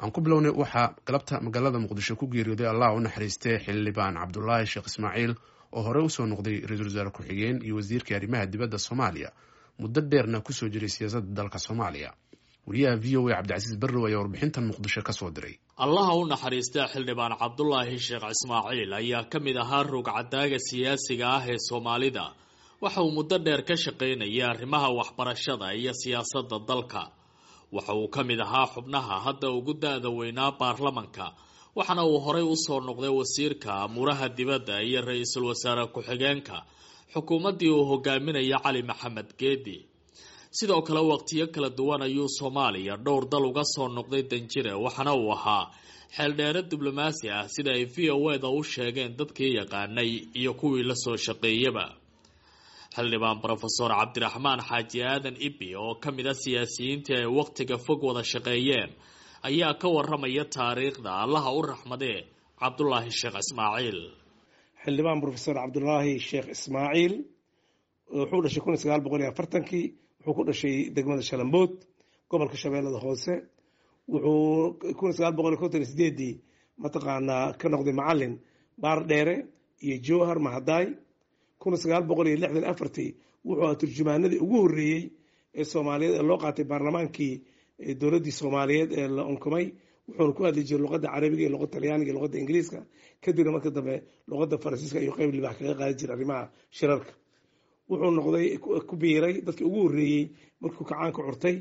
aan ku bilownay waxaa galabta magaalada muqdisho ku geeriyooday allah u naxariistay xildhibaan cabdulaahi sheekh ismaaciil oo horey usoo noqday ra-iisul wasaare ku-xigeen iyo wasiirkii arrimaha dibadda soomaaliya muddo dheerna kusoo jiray siyaasadda dalka soomaaliya wariyaha v o a cabdicasiis barrow ayaa warbixintan muqdisho kasoo diray allaha u naxariista xildhibaan cabdulaahi sheekh ismaaciil ayaa ka mid ahaa ruugcadaaga siyaasiga ah ee soomaalida waxa uu muddo dheer ka shaqaynayay arrimaha waxbarashada iyo siyaasadda dalka waxa uu ka mid ahaa xubnaha hadda ugu da-da weynaa baarlamanka waxaana uu horey usoo noqday wasiirka amuuraha dibadda iyo ra-iisul wasaare ku-xigeenka xukuumaddii uu hogaaminaya cali maxamed geedi sidoo kale waqtiyo kala duwan ayuu soomaaliya dhowr dal uga soo noqday danjire waxaana uu ahaa xeeldheere diblomaasi ah sida ay v o eda u sheegeen dadkii yaqaanay iyo kuwii lasoo shaqeeyaba xildhibaan rofeor cabdiraxmaan xaaji aadan ibi oo ka mid a siyaasiyiintii ay wakhtiga fog wada shaqeeyeen ayaa ka waramaya taariikhda allaha u raxmadee cabdulaahi sheekh ismaaciil xildhibaan rofeor cabdulaahi sheekh ismaaciil wuxuu dhashay kun sagaal boqol iyo afartankii wuxuu ku dhashay degmada shalambood gobolka shabeellada hoose wuxuu kun sagaal boqol iyo konton iyo sideedii mataqaanaa ka noqday macalin baar dheere iyo jowhar mahadaay kun sagaal boqol iyo lixdan afartii wuxuu aha turjumaanadii ugu horreeyey ee soomaaliyeed ee loo qaatay baarlamaankii dowladdii soomaaliyeed ee la unkumay wuxuuna ku hadli jiray luqadda carabiga iyo luqadda talyaaniga iyo luqadda ingiriiska kadibna marka dambe luqadda faransiiska iyo qeyb libax kaga qaadi jiray arrimaha shirarka wuxuu noqday ku biiray dadkii ugu horreeyey markuu kacaanka curtay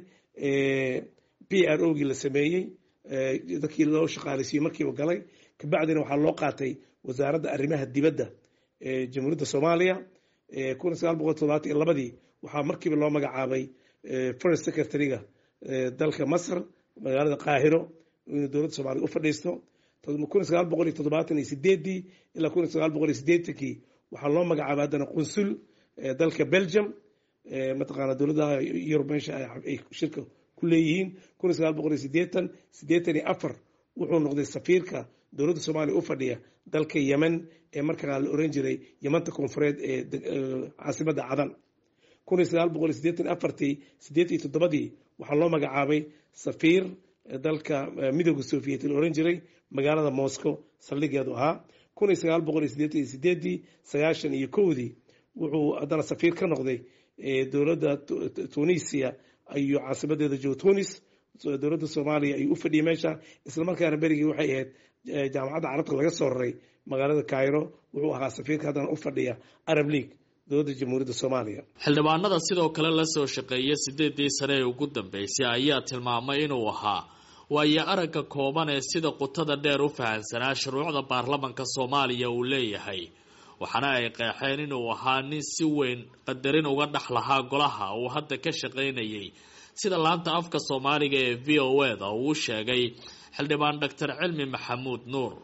p r o gii la sameeyey dadkii loo shaqaaleysiiyey markiiba galay kabacdina waxaa loo qaatay wasaaradda arrimaha dibadda jamhuuriyadda soomaaliya kun sagaal boqol todobaatan iyo labadii waxaa markiiba loo magacaabay foreign secretary-ga dalka masr magaalada qaahiro inuu dowladda soomaliya u fadhiisto kun sagaal boqol iyo toddobaatan iyo sideedii ilaa kun sagaal boqol iyo sideetankii waxaa loo magacaabay haddana qunsul dalka belgium mataqaana dowladaha yurub meesha ay shirka ku leeyihiin kun sagaal boqol iyo sideetan sideetan iyo afar wuxuu noqday safiirka dowladda soomaaliya u fadhiya dalka yemen ee markaa la oran jiray yemanta koonfureed ee caasimadda cadan kun iyo sagaal boqol iyo sideetan afartii sideet iyo toddobadii waxaa loo magacaabay safiir dalka midooda soviet la oran jiray magaalada moscow saldhigeedu ahaa kun iyo sagaal boqol iyo sideetan iyo sideedii sagaashan iyo kowdii wuxuu haddana safiir ka noqday dowladda tunisia iyo caasimadeeda jo tunis dowladda soomaaliya ayuu u fadhiyay meesha islamarkaana berigii waxay ahayd jaamacadda carabta laga soo raray magaalada cairo wuxuu ahaa safiirka haddana u fadhiya arab league dowladda jamhuuriyadda soomaaliya xildhibaanada sidoo kale lasoo shaqeeya sideedii sane ee ugu dambeysay ayaa tilmaamay inuu ahaa waayo aragga kooban ee sida qutada dheer u fahansanaa shuruucda baarlamanka soomaaliya uu leeyahay waxaana ay qeexeen inuu ahaa nin si weyn qadarin uga dhex lahaa golaha uu hadda ka shaqaynayay sida laanta afka soomaaliga ee v o eda uu sheegay xildhibaan doctor cilmi maxamuud nuur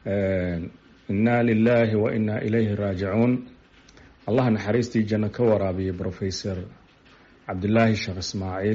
inna lilaahi wa innaa ilayhi raajicuun allah naxariistii janno ka waraabiyay professor cabdilaahi sheekh ismaaciil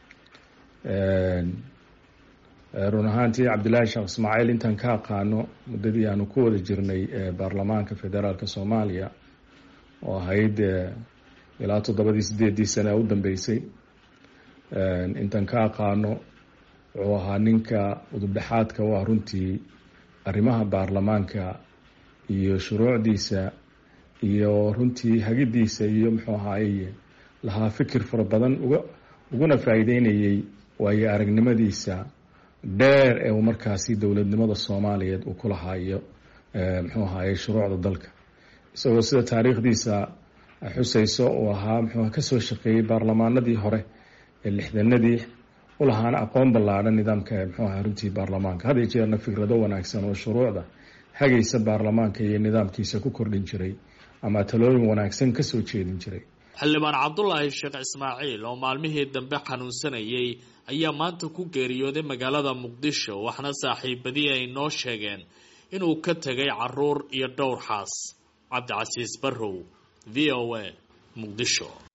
run ahaantii cabdilaahi sheekh ismaaciil intaan ka aqaano muddadii aanu ku wada jirnay baarlamaanka federaalka soomaaliya oo ahayd ilaa toddobadii sideedii sane ee u dambeysay intaan ka aqaano wuxuu ahaa ninka udubdhexaadka u ah runtii arrimaha baarlamaanka iyo shuruucdiisa iyo runtii hagidiisa iyo muxuu ahaaye lahaa fikir fara badan uga uguna faa'iideynayay waayo aragnimadiisa dheer ee uu markaasi dowladnimada soomaaliyeed uu ku lahaayo muxuu ahaaye shuruucda dalka isagoo sida taariikhdiisa xusayso uu ahaa muxuu kasoo shaqeeyey baarlamaanadii hore ee lixdanadii ulahaana aqoon ballaadhan nidaamka muxuu aha runtii baarlamaanka had iyo jeerna fikrado wanaagsan oo shuruucda hagaysa baarlamaanka iyo nidaamkiisa ku kordhin jiray ama talooyin wanaagsan kasoo jeedin jiray xildhibaan cabdulaahi sheekh ismaaciil oo maalmihii dambe xanuunsanayay ayaa maanta ku geeriyooday magaalada muqdisho waxna saaxiibadii ay noo sheegeen inuu ka tegay caruur iyo dhowr xaas cabdicasiis barrow v o a muqdisho